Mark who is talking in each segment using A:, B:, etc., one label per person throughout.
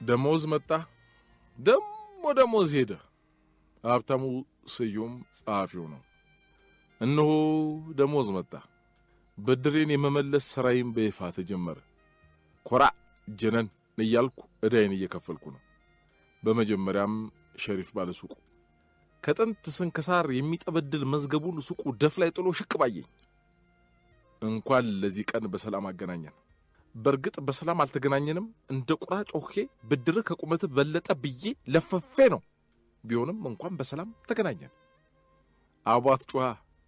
A: ደሞዝ መጣ፣ ደሞ ደሞዝ ሄደ። ሀብታሙ ስዩም ጸሐፊው ነው። እነሆ ደሞዝ መጣ። ብድሬን የመመለስ ሥራዬም በይፋ ተጀመረ። ኮራ ጀነን እያልኩ ዕዳዬን እየከፈልኩ ነው። በመጀመሪያም ሸሪፍ ባለሱቁ ከጥንት ስንክሳር የሚጠበድል መዝገቡን ሱቁ ደፍ ላይ ጥሎ ሽቅ ባየኝ። እንኳን ለዚህ ቀን በሰላም አገናኘን። በእርግጥ በሰላም አልተገናኘንም። እንደ ቁራ ጮኼ ብድርህ ከቁመትህ በለጠ ብዬ ለፈፌ ነው። ቢሆንም እንኳን በሰላም ተገናኘን። አቧት ጩኻ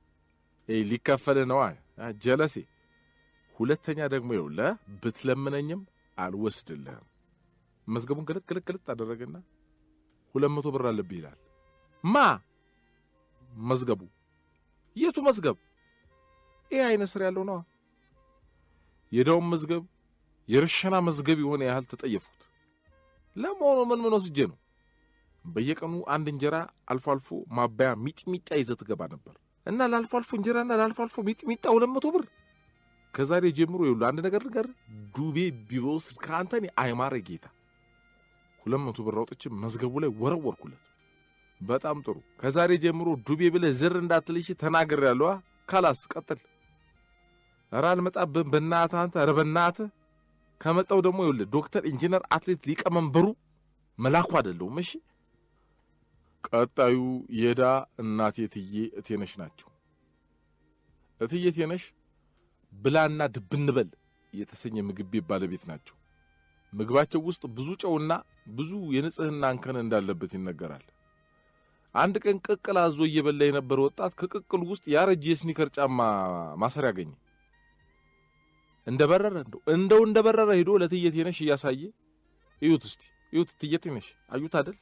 A: ሊከፈል ነዋ ጀለሴ። ሁለተኛ ደግሞ ይኸውልህ ብትለምነኝም አልወስድልህም። መዝገቡን ግልጥ ግልጥ ግልጥ አደረገና ሁለት መቶ ብር አለብህ ይላል። ማ መዝገቡ? የቱ መዝገብ? ይህ አይነት ስር ያለው ነዋ። የዳውን መዝገብ የርሸና መዝገብ የሆነ ያህል ተጠየፉት። ለመሆኑ ምን ምን ወስጄ ነው? በየቀኑ አንድ እንጀራ አልፎ አልፎ ማባያ ሚጥሚጣ ይዘህ ትገባ ነበር እና ለአልፎ አልፎ እንጀራና ለአልፎ አልፎ ሚጥሚጣ ሁለት መቶ ብር። ከዛሬ ጀምሮ ይኸውልህ አንድ ነገር ነገር ዱቤ ቢወስድ ከአንተ እኔ አይማረ ጌታ። ሁለት መቶ ብር አውጥቼ መዝገቡ ላይ ወረወርኩለት። በጣም ጥሩ። ከዛሬ ጀምሮ ዱቤ ብለህ ዝር እንዳትልሽ ተናግሬያለሁ። ካላስ ቀጥል። ኧረ አልመጣብህም በእናትህ አንተ። ኧረ በእናትህ ከመጣው ደግሞ ይኸውልህ ዶክተር ኢንጂነር አትሌት ሊቀመንበሩ መላኩ አይደለሁም። እሺ ቀጣዩ የዳ እናቴ እትዬ እቴነሽ ናቸው። እትዬ እቴነሽ ብላና ድብንበል የተሰኘ ምግብ ቤት ባለቤት ናቸው። ምግባቸው ውስጥ ብዙ ጨውና ብዙ የንጽህና እንከን እንዳለበት ይነገራል። አንድ ቀን ቅቅል አዞ እየበላ የነበረ ወጣት ከቅቅሉ ውስጥ ያረጀ የስኒከር ጫማ ማሰሪያ አገኘ። እንደ በረረ እንደው እንደው እንደ በረረ ሄዶ ለእትዬ እቴነሽ እያሳየ እዩት እስቲ እዩት፣ እትዬ እቴነሽ አዩት አደል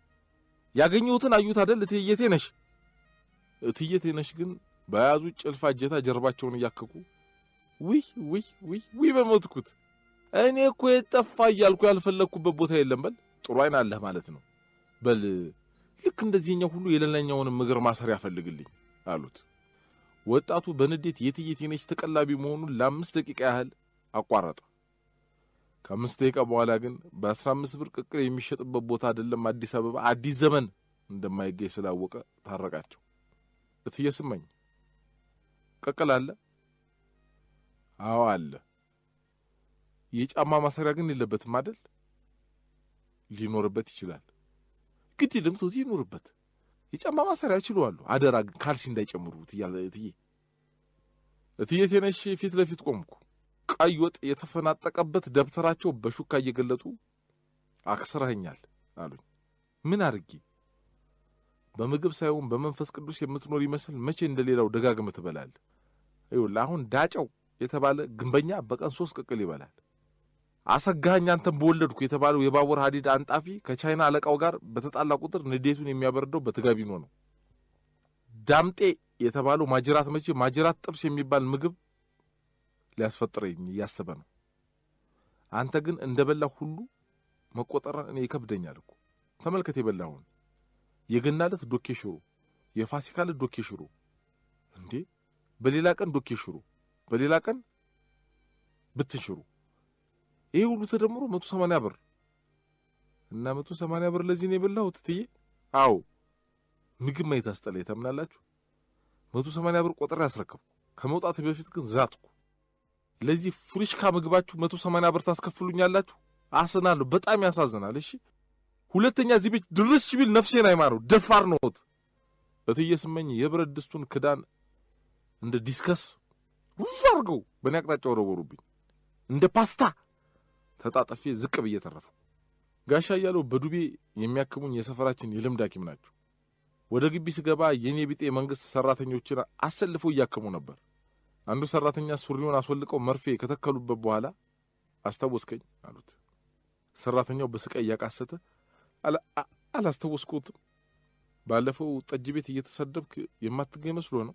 A: ያገኘሁትን አዩት አደል እትዬ እቴነሽ። እትዬ እቴነሽ ግን በያዙት ጭልፋ እጀታ ጀርባቸውን እያከኩ ውይ ውይ ውይ ውይ በሞትኩት እኔ እኮ የጠፋ እያልኩ ያልፈለግኩበት ቦታ የለም። በል ጥሩ አይን አለህ ማለት ነው። በል ልክ እንደዚህኛው ሁሉ የሌላኛውንም እግር ማሰሪያ ፈልግልኝ አሉት። ወጣቱ በንዴት የእትዬ እቴነሽ ተቀላቢ መሆኑን ለአምስት ደቂቃ ያህል አቋረጠ። ከአምስት ደቂቃ በኋላ ግን በአስራ አምስት ብር ቅቅል የሚሸጥበት ቦታ አይደለም አዲስ አበባ አዲስ ዘመን እንደማይገኝ ስላወቀ ታረቃቸው። እትዬ ስመኝ ቅቅል አለ? አዎ አለ። የጫማ ማሰሪያ ግን የለበትም አደል? ሊኖርበት ይችላል። ግድ የለም ተውት፣ ይኖርበት። የጫማ ማሰሪያ እችለዋለሁ። አደራ ግን ካልሲ እንዳይጨምሩት እያለ እትዬ እትዬ እቴነሽ ፊት ለፊት ቆምኩ። ቀይ ወጥ የተፈናጠቀበት ደብተራቸው በሹካ እየገለጡ አክስረኸኛል አሉኝ። ምን አድርጌ? በምግብ ሳይሆን በመንፈስ ቅዱስ የምትኖር ይመስል መቼ እንደሌላው ደጋግመህ ትበላለህ? ይኸውልህ አሁን ዳጨው የተባለ ግንበኛ በቀን ሶስት ቅቅል ይበላል። አሰጋኸኝ አንተን በወለድኩ የተባለው የባቡር ሀዲድ አንጣፊ ከቻይና አለቃው ጋር በተጣላ ቁጥር ንዴቱን የሚያበርደው በትጋቢኖ ነው። ዳምጤ የተባለው ማጅራት መቼ ማጅራት ጥብስ የሚባል ምግብ ሊያስፈጥረኝ እያሰበ ነው። አንተ ግን እንደ በላ ሁሉ መቆጠርን እኔ ይከብደኛል እኮ። ተመልከት የበላሁን የገና ዕለት ዶኬ ሽሮ፣ የፋሲካ ዕለት ዶኬ ሽሮ፣ እንዴ በሌላ ቀን ዶኬ ሽሮ፣ በሌላ ቀን ብትን ሽሮ። ይሄ ሁሉ ተደምሮ መቶ ሰማንያ ብር እና መቶ ሰማንያ ብር ለዚህ ነው የበላሁት እትዬ። አዎ ምግብ ማየት አስጠላኝ። ታምናላችሁ? መቶ ሰማንያ ብር ቆጥሬ ያስረከብኩ። ከመውጣት በፊት ግን ዛትኩ። ለዚህ ፍሪሽካ ምግባችሁ መቶ ሰማንያ ብር ታስከፍሉኛላችሁ? አስናለሁ። በጣም ያሳዝናል። እሺ ሁለተኛ እዚህ ቤት ድርስ ቢል ነፍሴን አይማረው። ደፋር ነዎት። እትዬ ስመኝ የብረት ድስቱን ክዳን እንደ ዲስከስ ውፍ አድርገው በእኔ አቅጣጫ ወረወሩብኝ። እንደ ፓስታ ተጣጠፌ ዝቅ ብዬ ተረፉ። ጋሻ እያለው በዱቤ የሚያክሙኝ የሰፈራችን የልምድ ሐኪም ናቸው። ወደ ግቢ ስገባ የእኔ ቢጤ የመንግሥት ሠራተኞችን አሰልፈው እያከሙ ነበር። አንዱ ሠራተኛ ሱሪውን አስወልቀው መርፌ ከተከሉበት በኋላ አስታወስከኝ አሉት። ሠራተኛው በስቃይ እያቃሰተ አላስታወስኩትም። ባለፈው ጠጅ ቤት እየተሰደብክ የማትገኝ መስሎ ነው።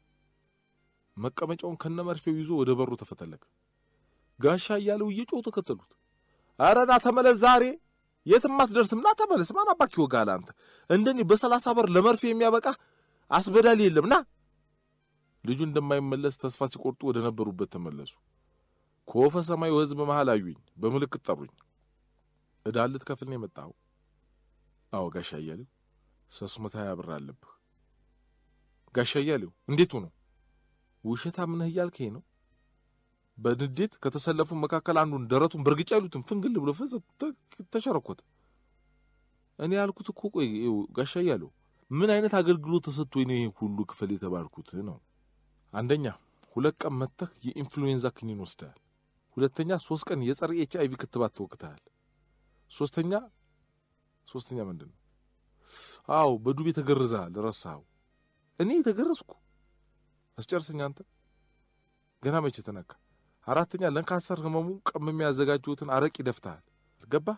A: መቀመጫውን ከነ መርፌው ይዞ ወደ በሩ ተፈተለከ። ጋሻ እያለው እየጮሁ ተከተሉት። ኧረ ና ተመለስ፣ ዛሬ የትም አትደርስም፣ ና ተመለስ። ማን አባክ ይወጋሃል አንተ? እንደኔ በሰላሳ በር ለመርፌ የሚያበቃ አስበዳሊ የለም። ና ልጁ እንደማይመለስ ተስፋ ሲቆርጡ ወደ ነበሩበት ተመለሱ። ከወፈ ሰማዩ ሕዝብ መሃል አዩኝ፣ በምልክት ጠሩኝ። ዕዳ ልትከፍል ነው የመጣኸው? አዎ ጋሻ እያሌው ሶስት መቶ ሀያ ብር አለብህ። ጋሻ እያሌው እንዴት ሆኖ ውሸታም ነህ እያልከኝ ነው? በንዴት ከተሰለፉ መካከል አንዱን ደረቱን በእርግጫ ይሉትን ፍንግል ብሎ ፍዝ ተሸረኮተ። እኔ ያልኩት እኮ ቆይ ጋሻ እያሌው ምን አይነት አገልግሎት ተሰጥቶኝ ነው ይሄን ሁሉ ክፈል የተባልኩት ነው? አንደኛ ሁለት ቀን መጥተህ የኢንፍሉዌንዛ ክኒን ወስደሃል። ሁለተኛ ሶስት ቀን የጸረ ኤች አይቪ ክትባት ተወቅተሃል። ሶስተኛ ሶስተኛ ምንድን ነው? አዎ በዱቤ ተገርዘሃል። ረሳኸው? እኔ ተገረዝኩ? አስጨርሰኝ አንተ። ገና መቼ ተነካ? አራተኛ ለካንሰር ህመሙ ቀምሜ ያዘጋጀሁትን አረቂ ደፍተሃል። ገባ?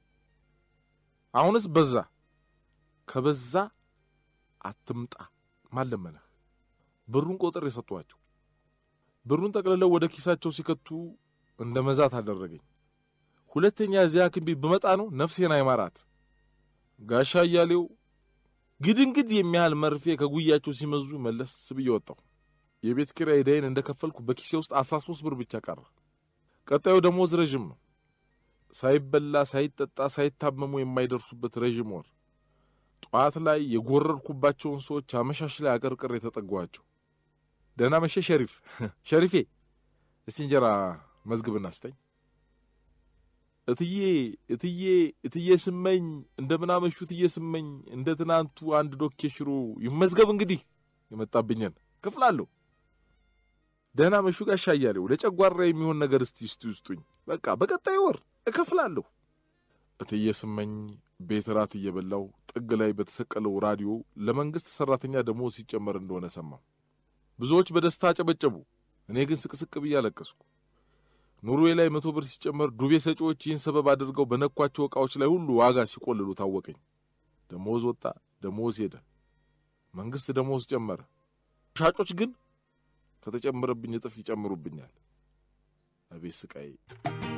A: አሁንስ በዛ። ከበዛ አትምጣ። ማለመነህ ብሩን ቆጥር የሰጧቸው ብሩን ጠቅልለው ወደ ኪሳቸው ሲከቱ እንደ መዛት አደረገኝ። ሁለተኛ እዚያ ሐኪም ቤት ብመጣ ነው ነፍሴን አይማራት። ጋሻ እያሌው ግድንግድ የሚያህል መርፌ ከጉያቸው ሲመዙ መለስ ብዬ ወጣሁ። የቤት ኪራይ ዕዳዬን እንደ ከፈልኩ በኪሴ ውስጥ አስራ ሦስት ብር ብቻ ቀረ። ቀጣዩ ደሞዝ ረዥም ነው። ሳይበላ ሳይጠጣ ሳይታመሙ የማይደርሱበት ረዥም ወር። ጠዋት ላይ የጎረርኩባቸውን ሰዎች አመሻሽ ላይ አቀርቅር የተጠጓቸው። ደህና መሸ ሸሪፍ። ሸሪፌ እስቲ እንጀራ መዝግብና ስጠኝ። እትዬ እትዬ እትዬ ስመኝ እንደምናመሹ እትዬ ስመኝ እንደ ትናንቱ አንድ ዶኬ ሽሮ ይመዝገብ። እንግዲህ የመጣብኝን ክፍላለሁ። ደህና መሹ ጋሻ እያሌው ለጨጓራ የሚሆን ነገር እስቲ እስቲ ውስጡኝ። በቃ በቀጣይ ወር እከፍላለሁ። እትዬ ስመኝ ቤት ራት እየበላው ጥግ ላይ በተሰቀለው ራዲዮ ለመንግሥት ሠራተኛ ደሞዝ ሲጨመር እንደሆነ ሰማሁ። ብዙዎች በደስታ አጨበጨቡ። እኔ ግን ስቅስቅ ብዬ አለቀስኩ። ኑሮዬ ላይ መቶ ብር ሲጨመር ዱቤ ሰጪዎች ይህን ሰበብ አድርገው በነኳቸው ዕቃዎች ላይ ሁሉ ዋጋ ሲቆልሉ ታወቀኝ። ደሞዝ ወጣ፣ ደሞዝ ሄደ። መንግሥት ደሞዝ ጨመረ። ሻጮች ግን ከተጨመረብኝ እጥፍ ይጨምሩብኛል። አቤት ስቃይ!